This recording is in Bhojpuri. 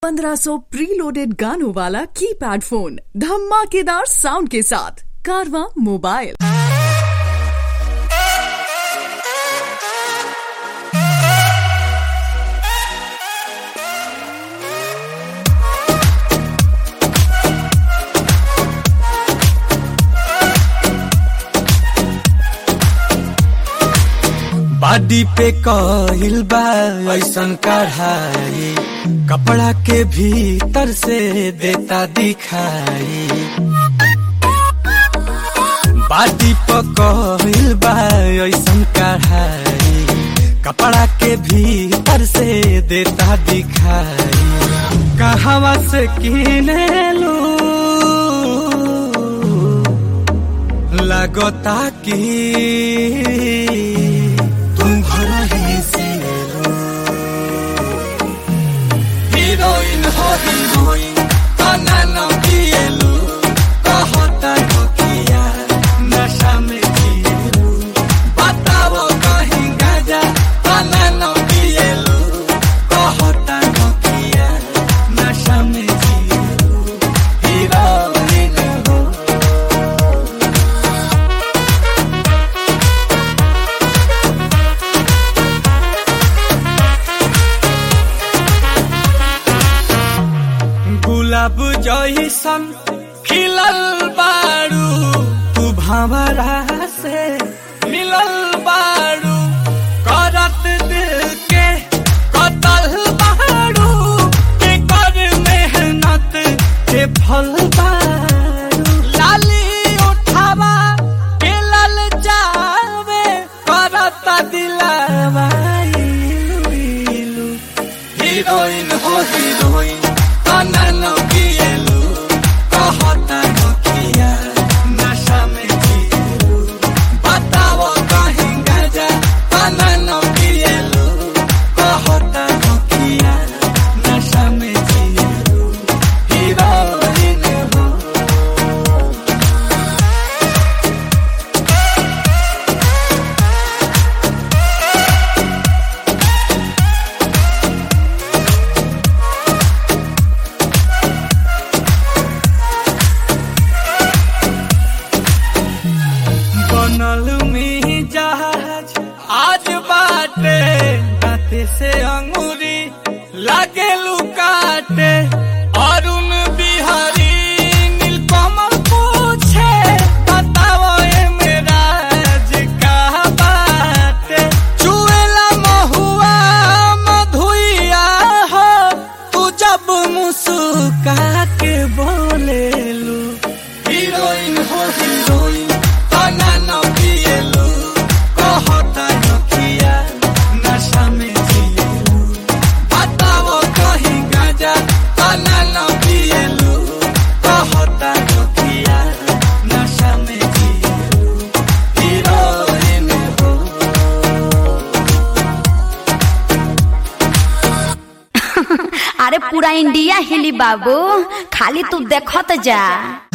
1500 प्रीलोडेड गानों वाला कीपैड फोन धमाकेदार साउंड के साथ कारवा मोबाइल बाडी पे कहिल बा ऐसन कढ़ाई कपड़ा के भीतर से देता दिखाई बाडी पे कहिल बा ऐसन कढ़ाई कपड़ा के भीतर से देता दिखाई कहवा से किने लू लगता कि तुम घर ही से लो हीरोइन हो हीरोइन तना न पिएलु कहता नोकिया नशा में जिएलु बताओ कहीं गाजा तना न पिएलु कहता नोकिया नशा में जिएलु हीरोइन हो गुलाब जैसन खिलल बारू तू भंवरा से मिलल बारू करत दिल के कतल बारू के कर मेहनत के फल बारू लाली उठावा के लल जावे करत दिलावा इलू इलू हीरोइन हो हीरोइन तना न पिएलु कहता नोकिया नशा में जिएलु बताओ कहीं गाजा तना न पिएलु कहता नोकिया नशा में जिएलु हीरोइन हो बनल में जहाज आज बाटे दाते से अंगूरी लागे लुकाटे अरुण बिहारी नीलकमल पूछे बताओ ए मेरा का बाटे चुएला महुआ मधुइया हो तू जब मुस्का के बोलेलू हीरोइन हो हीरोइन तना न पिएलु कहता नखिया नशा में जिएलु बताओ कहीं गाजा तना न पिएलु कहता नखिया नशा में जिएलु हीरोइन हो अरे पूरा इंडिया हिली बाबू खाली तू देखत जा